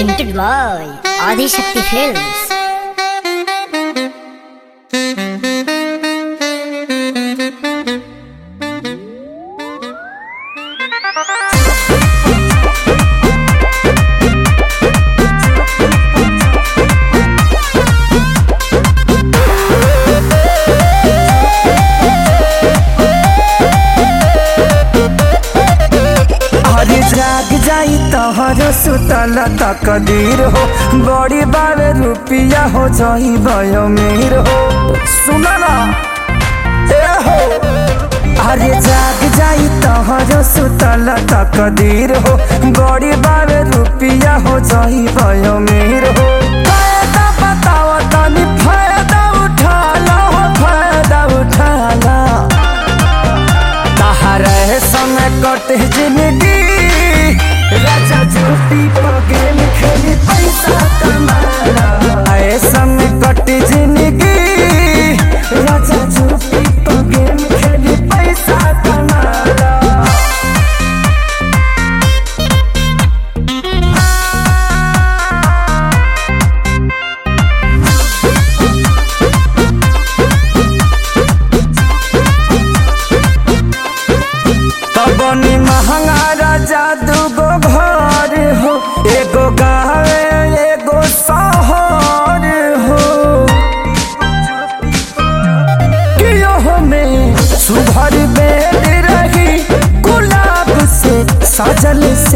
presented by Adi Shakti Films. अरे जाग जाई तोहरो सुतल तकदीर हो बड़ी बारे रुपिया हो जाई भयो मीर हो सुना ना ए हो अरे जाग जाई तोहरो सुतल तकदीर हो बड़ी बारे रुपिया हो जाई भयो मीर हो फायदा बताओ तनी फायदा उठा लो हो फायदा उठा लो तहरे समय कटे जिंदगी राजा झूठी पगेल खेली पैसा कमाला ऐ समय कटे जिंदगी राजा झूठी पगेल खेली पैसा कमाला तबनी महंगा राजा दूगो घर हो एगो गावे एगो शहर हो कियो में सुभर बेड रही गुलाब से सजल